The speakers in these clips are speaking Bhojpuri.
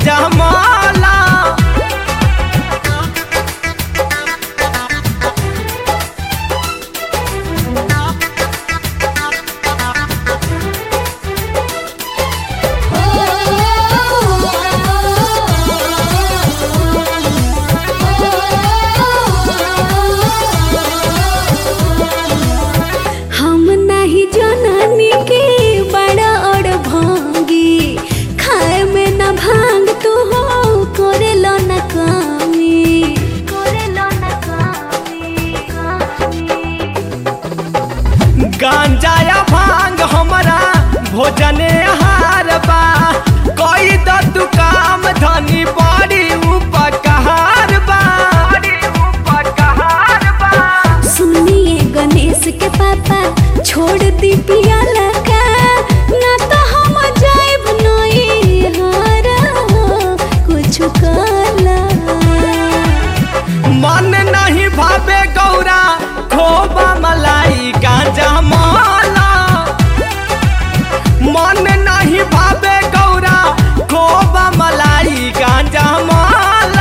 गांजा माला हम नाही जननी के बड़ा और भांगी खाए में न भांग तू हो करे लो न कामी करे लो न कामी गांजा या भांग हमरा भोजने आहार बा कोई तो तू काम धनी बड़ी उपकार बा बड़ी उपकार बा सुनिए गणेश के पापा छोड़ दी पियाला का ना तो हम जाइब नई हारा कुछ काला मन नहीं भावे गौरा खोबा मलाई गांजा माला मन नहीं भावे गौरा खोबा मलाई गांजा माला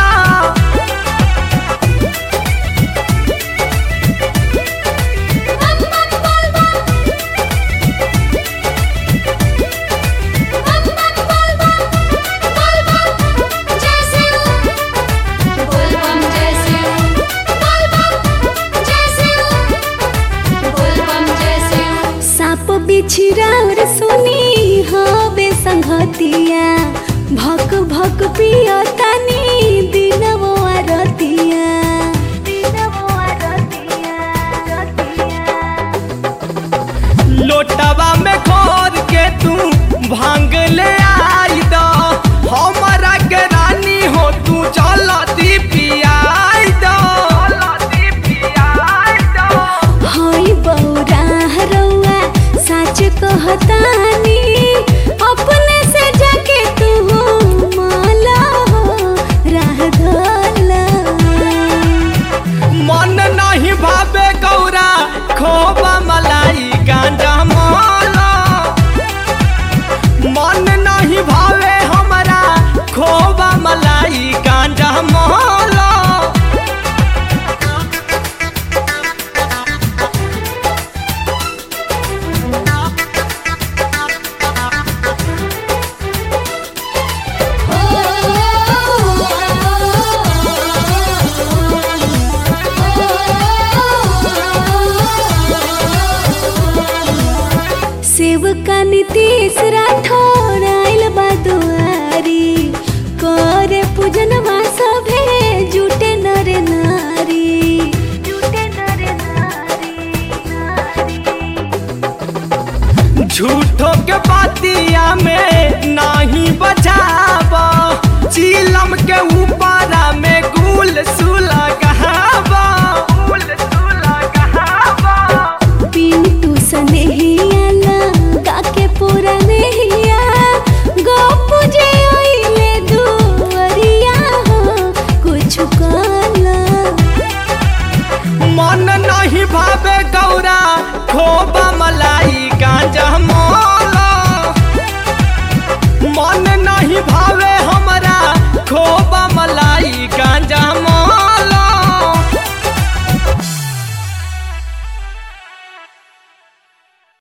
साप बिछिरा और सुनी हवे संगतिया भक भक पियो तनी दिनवो आरतिया दिनवो आरतिया आरतिया लोटवा में खोद के तू भांग ले आई दो हमारा के रानी हो तू चलती पियाई दो चलती पियाई दो हई बौरा रउआ सच कहतानी अपने से जाके तू माला हो राह धला मन नहीं भावे गौरा खोबा मलाई गांजा माला मन नहीं भावे हमारा खोबा मलाई गांजा माला सेवका नीतीश राठौर आइल बा दुआरी करे पूजनवा सभे जुटे नर नारी जुटे नर नारी नारी झूठो के बातिया में नहीं बचा